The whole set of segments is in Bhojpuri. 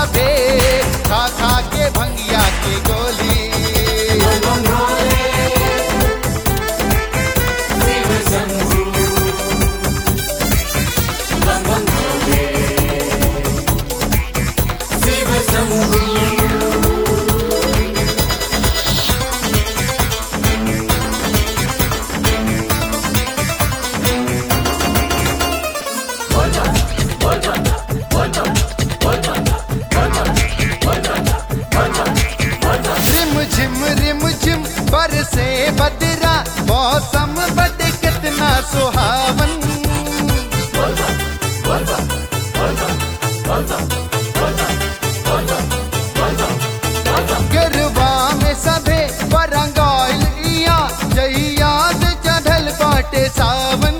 सभे खा खा के भंगिया के गोली रिम झिम रिम झिम बरसे बदरा मौसम बद कितना सुहावन गरबा में सभे बरंगाइल इया जहियाद चढ़ल बाटे सावन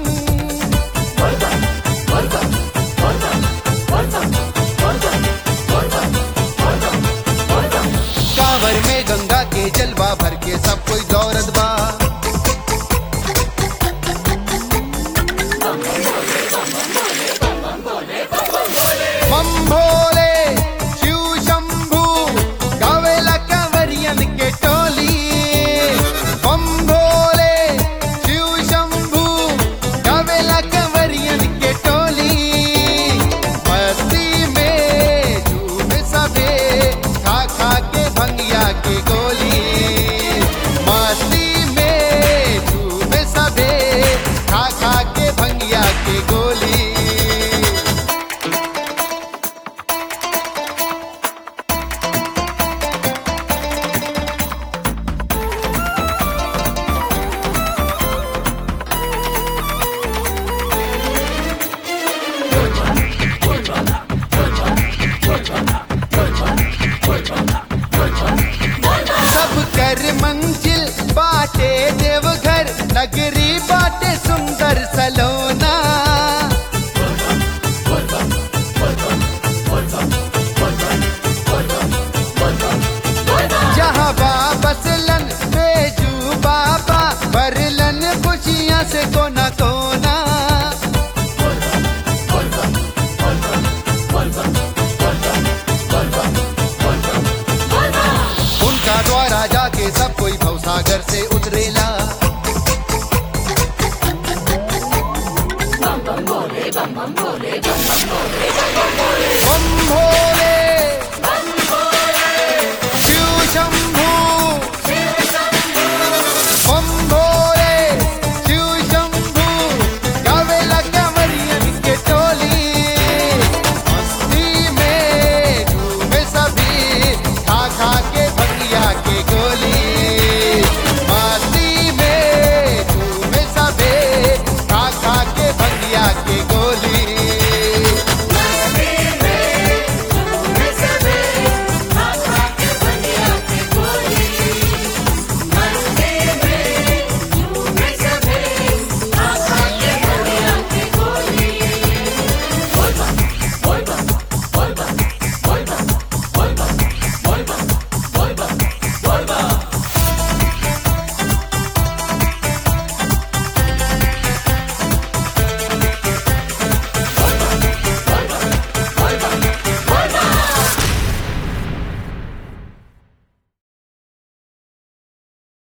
कांवर में गंगा के जलवा भर के सब कोई दौड़त बा बम भोले शिव शंभू गावेला कंवरियन के टोली बम भोले शिव शंभू गावेला कंवरियन के टोली मस्ती में झूम सबे खा खा के भंगिया के गोली मस्ती में झूम सबे खा खा के भंगिया के गोली सब कर मंजिल बाटे देवघर नगरी बाटे सुंदर सलोना जहाँ बाबसलन बेजू बाबा भरलन खुशियाँ से कोना कोना उनका द्वारा जाके सब कोई भवसागर से उतरेला